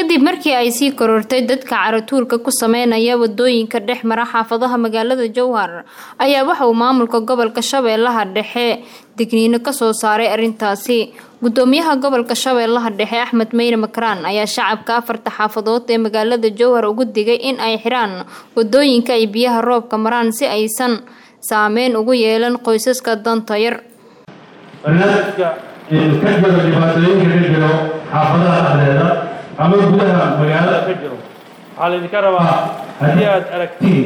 kadib markii ay sii korortay dadka caratuurka ku sameynaya wadooyinka dhex mara xaafadaha magaalada jowhar ayaa waxa uu maamulka gobolka shabeellaha dhexe digniino kasoo saaray arrintaasi gudoomiyaha gobolka shabeellaha dhexe axmed meyne makraan ayaa shacabka afarta xaafadood ee magaalada jowhar ugu digay in ay xiraan wadooyinka ay biyaha roobka maraan si aysan saameyn ugu yeelan qoysaska danta yar barnaamijka ka jiro dhibaatooyinka ka jiro xaafadaha dhexdeeda ama gudaha magaalada ka jiro waxaa laydinka rabaa haddii aad aragtiin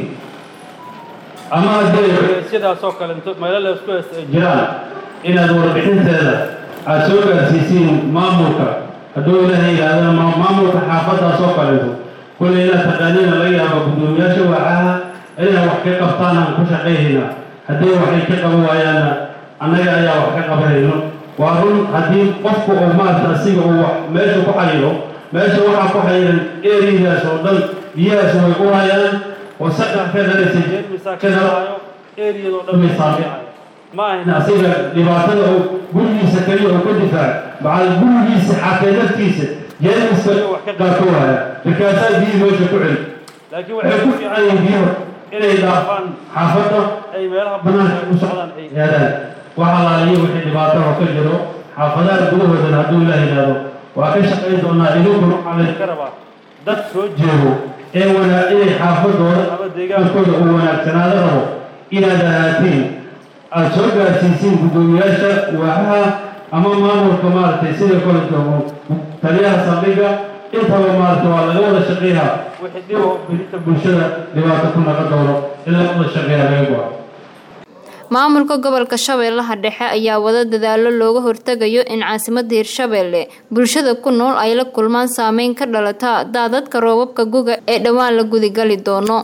ama haddii sidaasoo kale meelo la isku haysta ay jiraan inaad warbixinteeda aad soo gaarsiisiin maamulka hadduu ilaahay yidhahdana maamulka xaafadaasoo kaleeto kulley inaad taqaaniina laga yaaba guddoomiyaasha waacaha inay wax ka qabtaan aan ku shaqayhayna haddii waxay ka qaban waayaanna annaga ayaa wax ka qabanayno waa run haddii qofku uu maarata asiga uu meesha ku xayiro meesha waxaa ku xayiran eridaas oo dhan biyahaas way u hayaan wasaqa ka dhalaysa jeermisa ka dhalaayo eriyadoo dhan bay saameecayo ma ahin asiga dhibaatada uu gurigiisa kaliya uu ka difaac macal gurigiisa xatee naftiisa jeermiska wax ka qaato waaya markaasaa biyihii meesha ku celi laakiin waxay ku fiican yihiin biyuhu inay dhaafaan xaafadda ay meelaha banaanka u socdaan ay aadaan waxa laaliyo wixii dhibaato oo ka jiro xaafadaha gudahoodana hadduu ilaah yidhaahdo waa ka shaqayn doonaa idinkuna waxaa laydinka rabaa dad soo jeedo ee wanaa inay xaafadooda ama deegaankooda uu wanaagsanaado rabo inaad ahaatiin aada soo gaarsiisiin guddoomiyaasha waaxaha ama maamulka maaragtay sida koleto taliyaha saldhiga intaba maaragtay waa laga wada shaqeeyaa wixii dhib oo belinta bulshada dhibaato ku naqa doono in laga wada shaqeeya laga go-a maamulka gobolka shabeellaha dhexe ayaa wada dadaalo looga hortegayo in caasimada hirshabeelle bulshada ku nool ay la kulmaan saameyn ka dhalata daadadka roobabka guga ee dhowaan la gudigali doono